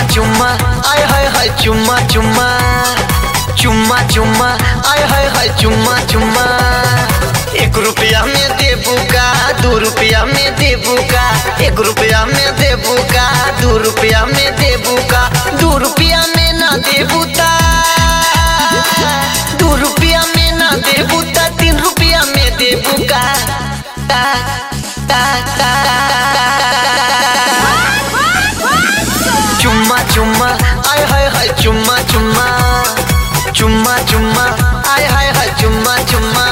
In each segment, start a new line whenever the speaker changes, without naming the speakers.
चुम्मा आय हाय हाय चुम्मा चुम्मा चुम्मा चुम्मा आय हाय हाय चुम्मा चुम्मा एक रुपया में देबू का दू रुपया में देबू का एक रुपया में देबू का दू रुपया में देबू का दू रुपया में ना देबू ता दू रुपया में ना देबू ता तीन रुपया में देबू का ता, ता, ता, चुम्मा चुम्मा आय हाय हाय चुम्मा चुम्मा चुम्मा चुम्मा आय हाय हाय चुम्मा चुम्मा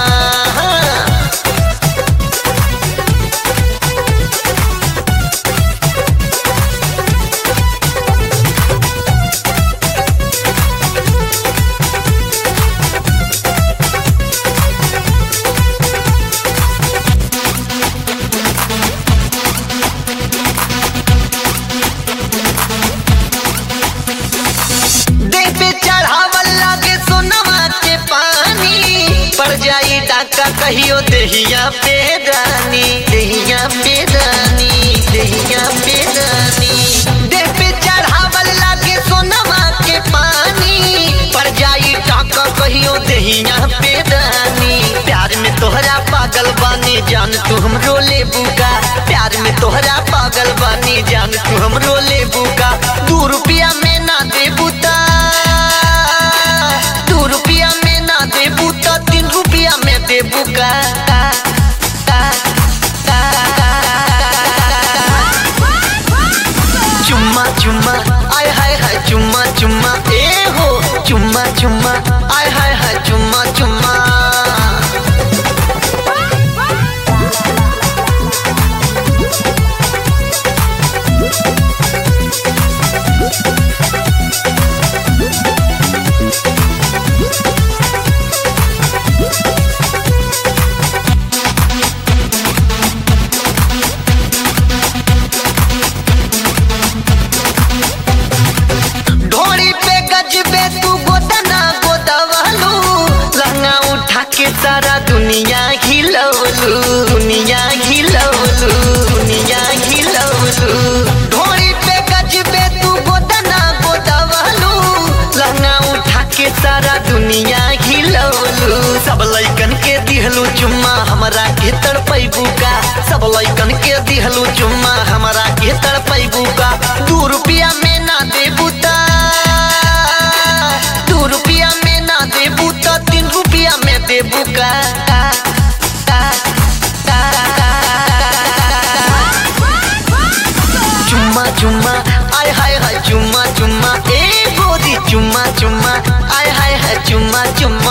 देह पे चढ़ावल लागे सोनवा के पानी पड़ जाई डाका कहियो देहिया पे रानी देहिया पे रानी देहिया पे रानी देह पे चढ़ावल लागे सोनवा के पानी पड़ जाई डाका कहियो देहिया पे रानी प्यार में तोहरा पागल बानी जान तू हमरो ले बुका प्यार में तोहरा पागल बानी जान तू हमरो ले बुका दू रुपया में ना दे बुता दू रुपया में ना दे बुता तीन रुपया में दे बुका चुम्मा चुम्मा आय हाय हाय चुम्मा चुम्मा ए हो चुम्मा चुम्मा आय हाय हाय चुम्मा चुम्मा ढोड़ी पे गजबे तू गोदना गोदवलू लहंगा उठा के सारा दुनिया हिलवलू दुनिया हिलवलू दुनिया हिलवलू ढोड़ी पे गजबे तू गोदना गोदवलू लहंगा उठा के सारा दुनिया हिलवलू सब लइकन के दिहलू चुम्मा हमरा के तड़पैबू का सब लइकन के दिहलू चुम्मा हमरा के तड़पैबू का दू रुपया में ना देबू ता दू रुपया में ना देबू ता तीन रुपया में देबू का चुम्मा चुम्मा आय हाय हाय चुम्मा चुम्मा ए गोरी चुम्मा चुम्मा आय हाय हाय चुम्मा चुम्मा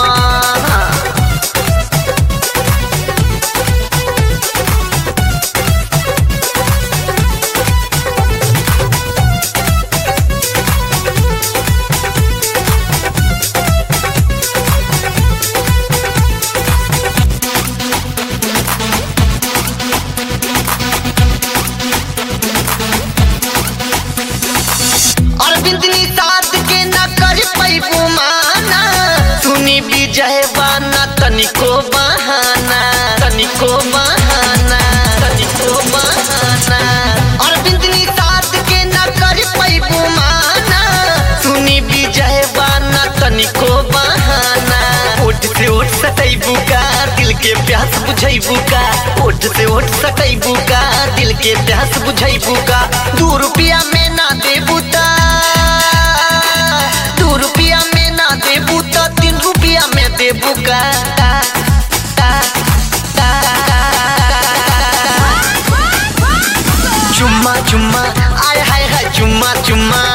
अरविंद निषाद के न कर पैबू माना सुनी विजय बाना तनिको बहाना तनिको बहाना तनिको बहाना अरविंद निषाद के न कर पैबू माना सुनी विजय बाना तनिको बहाना ओठ से ओठ सटैबू का दिल के प्यास बुझैबू का ओठ से ओठ सटैबू का दिल के प्यास बुझैबू का दू रुपया में ना देबू ता दू रुपया में ना देबू ता तीन रुपया में देबू का चुम्मा चुम्मा आय हाय हाय चुम्मा चुम्मा